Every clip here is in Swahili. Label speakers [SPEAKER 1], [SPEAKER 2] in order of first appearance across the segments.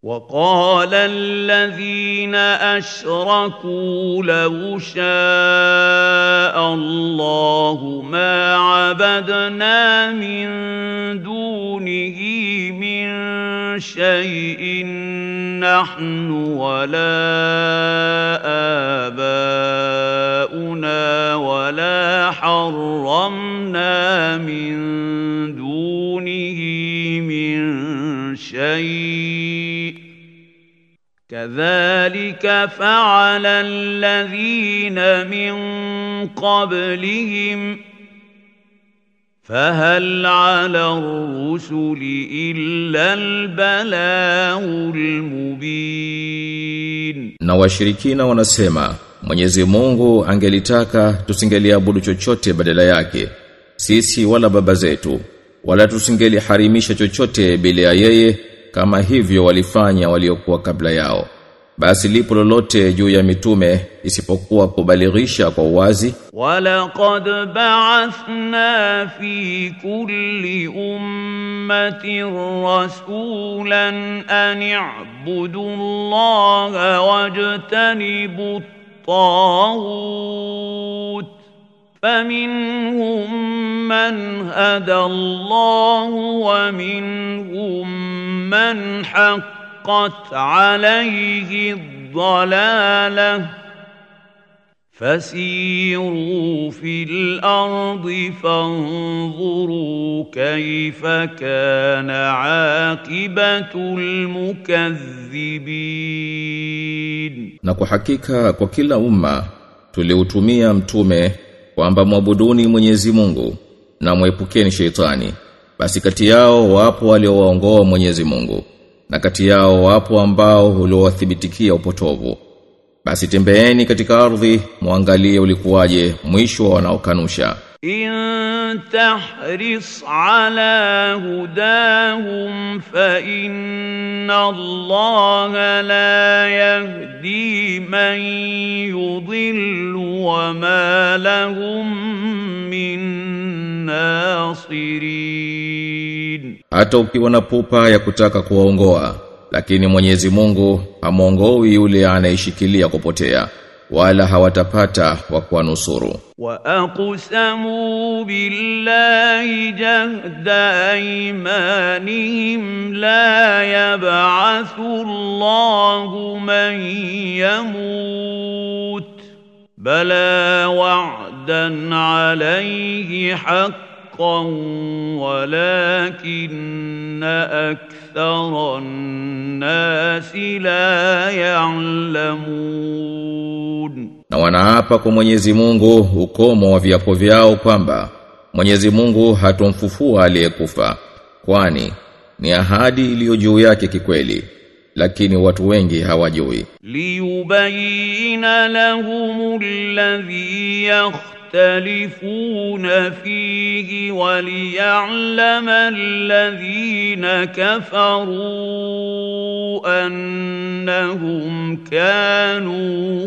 [SPEAKER 1] وقال الذين أشركوا لو شاء الله ما عبدنا من دونه من شيء نحن ولا آباؤنا ولا حرمنا من دونه من شيء كذلك فعل الذين من قبلهم فهل على الرسل إلا البلاغ المبين
[SPEAKER 2] Na washirikina wanasema Mwenyezi Mungu angelitaka tusingeliabudu chochote badala yake sisi wala baba zetu wala tusingeliharimisha chochote bila ya yeye kama hivyo walifanya waliokuwa kabla yao basi lipo lolote juu ya mitume isipokuwa kubalighisha kwa uwazi
[SPEAKER 1] ولقد بعثنا في كل أمة رسولا أن اعبدوا الله واجتنبوا الطاغوت فمنهم من هدى الله ومنهم من حقت عليه الضلاله فسيروا في الارض فانظروا كيف كان عاقبه المكذبين
[SPEAKER 2] na kwa hakika kwa kila umma tuliutumia mtume kwamba mwabuduni Mwenyezi Mungu na mwepukeni sheitani basi kati yao wapo waliowaongoa Mwenyezi Mungu na kati yao wapo ambao uliowathibitikia upotovu basi tembeeni katika ardhi muangalie ulikuwaje mwisho wa wanaokanusha
[SPEAKER 1] إن تحرص على هداهم فإن الله لا يهدي من يضل وما لهم من ناصرين
[SPEAKER 2] hata ukiwa na pupa ya kutaka kuwaongoa lakini Mwenyezi Mungu hamuongoi yule anayeshikilia kupotea wala hawatapata wa kuwanusuru
[SPEAKER 1] وأقسموا بالله جهد أيمانهم لا يبعث الله من يموت بلى وعدا عليه حقا ولكن أكثر الناس لا يعلمون
[SPEAKER 2] na wanaapa kwa Mwenyezi Mungu ukomo wa viapo vyao kwamba Mwenyezi Mungu hatomfufua aliyekufa kwani ni ahadi iliyo juu yake kikweli lakini watu wengi hawajui
[SPEAKER 1] ليبين لهم الذي يختلفون فيه وليعلم الذين كفروا أنهم كانوا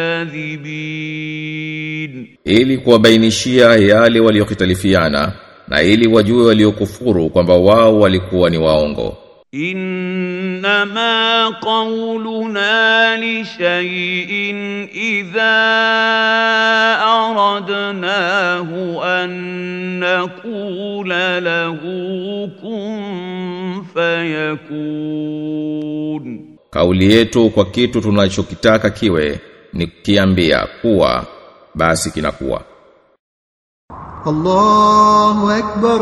[SPEAKER 1] كاذبين
[SPEAKER 2] ili kuwabainishia yale waliokitalifiana na ili wajue waliokufuru kwamba wao walikuwa ni waongo
[SPEAKER 1] إنما قولنا لشيء إذا أردناه أن نقول له كن فيكون
[SPEAKER 2] kauli yetu kwa kitu tunachokitaka kiwe ni kiambia kuwa basi kinakuwa
[SPEAKER 3] الله أكبر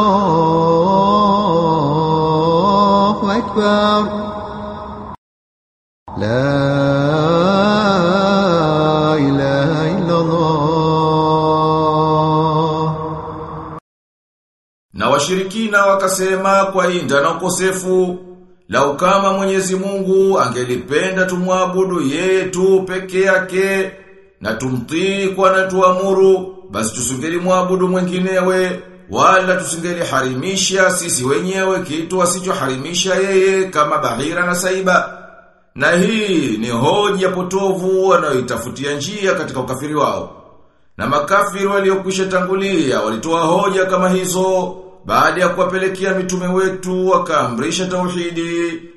[SPEAKER 3] الله أكبر لا إله إلا الله
[SPEAKER 2] Na washirikina wakasema kwa inda na ukosefu lau kama Mwenyezi Mungu angelipenda tumwabudu yeye tu peke yake na tumtii kwa na tuamuru basi tusingeli muabudu mwenginewe wala tusingeli harimisha sisi wenyewe kitu asichoharimisha yeye kama bahira na saiba na hii ni hoja potovu wanayoitafutia njia katika ukafiri wao na makafiri waliokwisha tangulia walitoa hoja kama hizo baada ya kuwapelekea mitume wetu wakaamrisha tauhidi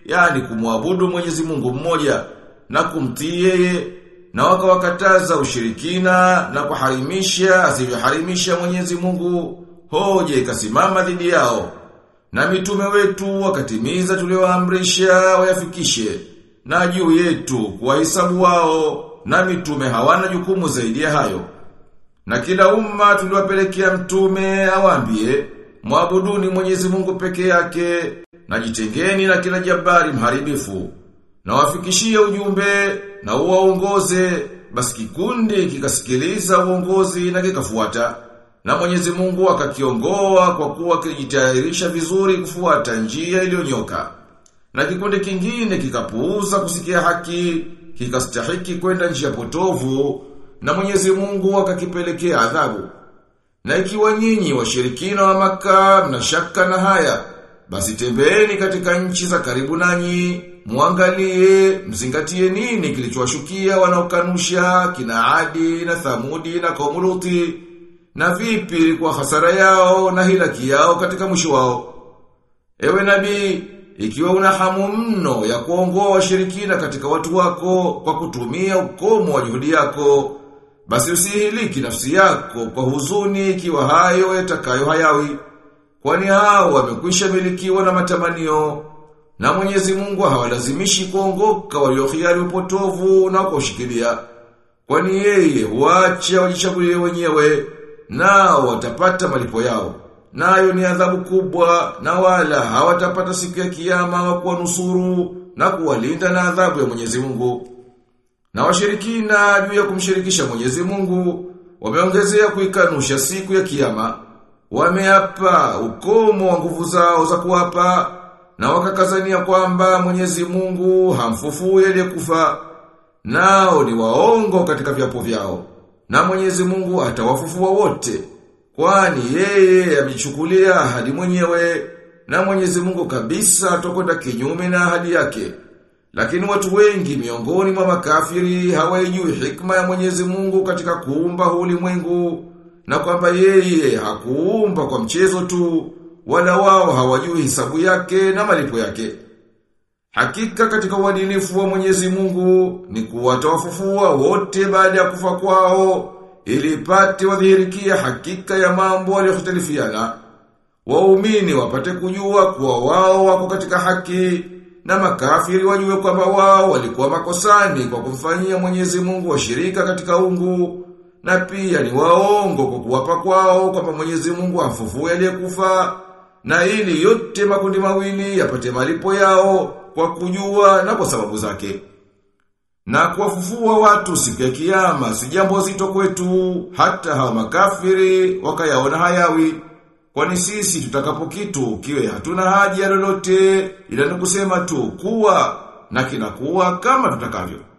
[SPEAKER 2] yani kumwabudu Mwenyezi Mungu mmoja na kumtii yeye na wakawakataza ushirikina na kuharimisha asivyoharimisha Mwenyezi Mungu hoja ikasimama dhidi yao na mitume wetu wakatimiza tulioamrisha wayafikishe na juu yetu kuwahesabu wao na mitume hawana jukumu zaidi ya hayo na kila umma tuliwapelekea mtume awaambie mwabuduni Mwenyezi Mungu peke yake na jitengeni na kila jabari mharibifu na wafikishie ujumbe na uwaongoze basi kikundi kikasikiliza uongozi na kikafuata na Mwenyezi Mungu akakiongoa kwa kuwa kilijitayarisha vizuri kufuata njia iliyonyoka na kikundi kingine kikapuuza kusikia haki kikastahiki kwenda njia potovu na Mwenyezi Mungu akakipelekea adhabu na ikiwa nyinyi washirikina wa maka mnashaka na haya basi tembeeni katika nchi za karibu nanyi muangalie mzingatie nini kilichowashukia wanaokanusha kina Adi na Thamudi na kaumu Luti na vipi ilikuwa hasara yao na hilaki yao katika mwisho wao ewe nabii ikiwa una hamu mno ya kuongoa washirikina katika watu wako kwa kutumia ukomo wa juhudi yako basi usihiliki nafsi yako kwa huzuni ikiwa hayo yatakayo hayawi kwani hao wamekwisha milikiwa na matamanio na Mwenyezi Mungu hawalazimishi kuongoka waliohiari upotovu na kushikilia kwani yeye huacha wajichagulie wenyewe nao watapata malipo yao nayo ni adhabu kubwa na wala hawatapata siku ya kiyama wa kuwanusuru na kuwalinda na adhabu ya Mwenyezi Mungu na washirikina juu ya kumshirikisha Mwenyezi Mungu wameongezea kuikanusha siku ya kiyama wameapa ukomo wa nguvu zao za kuapa na wakakazania kwamba Mwenyezi Mungu hamfufui aliyekufa nao ni waongo katika viapo vyao na Mwenyezi Mungu atawafufua wote kwani yeye amechukulia ahadi mwenyewe na Mwenyezi Mungu kabisa atokwenda kinyume na ahadi yake lakini watu wengi miongoni mwa makafiri hawaijui hikma ya Mwenyezi Mungu katika kuumba huu ulimwengu na kwamba yeye hakuumba kwa mchezo tu wala wao hawajui hisabu yake na malipo yake. Hakika katika uadilifu wa Mwenyezi Mungu ni kuwatawafufua wote baada ya kufa kwao ili ipate wadhihirikia hakika ya mambo waliohtalifiana. Waumini wapate kujua kuwa wao wako katika haki na makafiri wajue kwamba wao walikuwa makosani kwa kumfanyia Mwenyezi Mungu washirika katika ungu na pia ni waongo kwa kuwapa kwao kwamba Mwenyezi Mungu amfufue aliyekufa na ili yote makundi mawili yapate malipo yao kwa kujua na kwa sababu zake. Na kuwafufua watu siku ya kiyama si jambo zito kwetu hata hawa makafiri wakayaona hayawi. Kwani sisi tutakapo kitu kiwe hatuna haja lolote ila ni kusema tu kuwa na kinakuwa kama tutakavyo.